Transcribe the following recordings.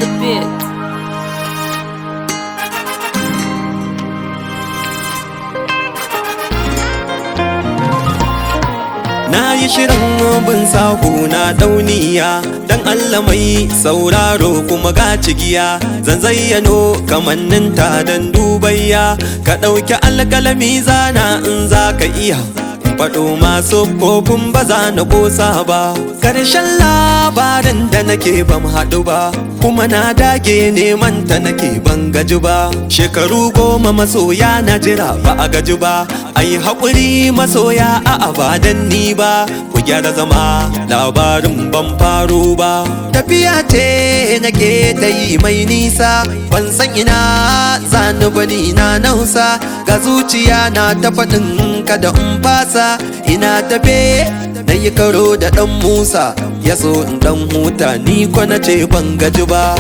the beat. Na yi shirin bin sahu na dauniya Dan Allah mai sauraro kuma ga cigiya Zan zayyano kamanninta don dubayya Ka ɗauki alƙalami zana in za ka iya Faɗo masu kofin ba za na ƙosa ba Ƙarshen labarin da nake ban haɗu ba Kuma na dage neman ta nake ban gaji ba Shekaru goma masoya na jira ba a gaji ba Ai haƙuri masoya a abadan ni ba Ku gyara zama labarin ban faro ba Tafiya ce nake ta yi mai nisa Ban san ina zani bani na nausa Ga zuciya na ta faɗin kada in fasa Ina tafe na yi karo da ɗan Musa Ya so in ɗan huta ni ko na ce ban gaji ba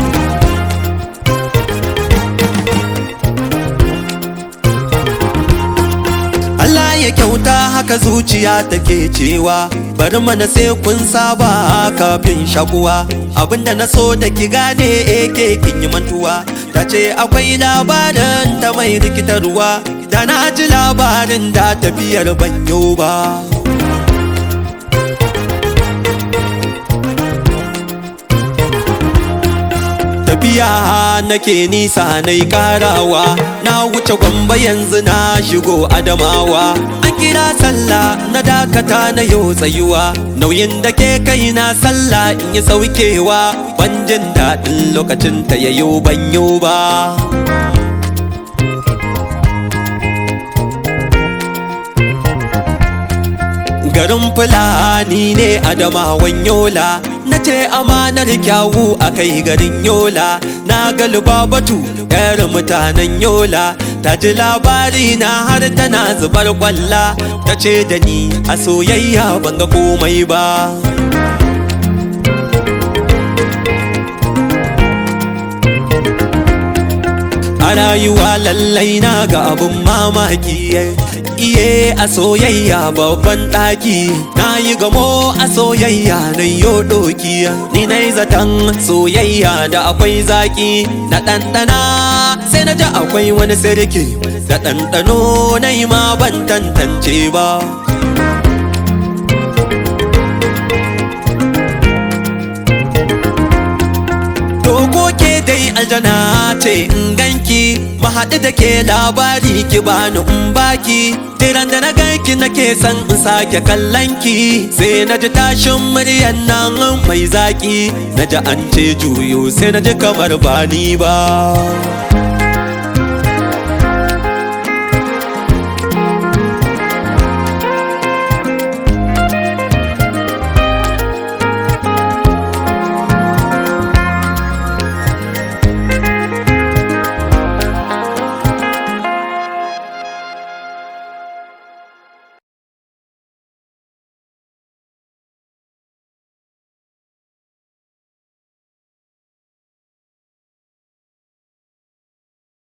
Allah ya kyauta haka zuciya take cewa bari mana sai kun saba kafin shakuwa abinda na so da ki gane ake kin yi mantuwa ta ce akwai labarin ta mai rikitarwa da na ji labarin da tafiyar banyo ba tafiya nake nisa na karawa na wuce gwamba yanzu na shigo adamawa an kira sallah na dakata na yau tsayuwa nauyin da ke kai na sallah in yi saukewa ban jin daɗin lokacin ta yayo banyo ba garin fulani ne adamawan yola na ce amanar kyawu a kai garin yola na galiba batu yar mutanen yola ta ji labari na har tana zubar kwalla ta ce da ni a soyayya ban ga komai ba a rayuwa lallai na ga abun mamaki iye a soyayya babban ɗaki na yi gamo a soyayya na yo doki ni na yi zaton soyayya da akwai zaki na ɗanɗana sai na ji akwai wani sirki da ɗanɗano na yi ma ban tantance ba Dogo ke dai aljana ce in ganki mahaɗu da ke labari ki bani in baki Tiran da na ganki nake son in sake kallonki Sai na ji tashin muryan nan mai zaki Na ji an ce juyo sai na ji kamar bani ba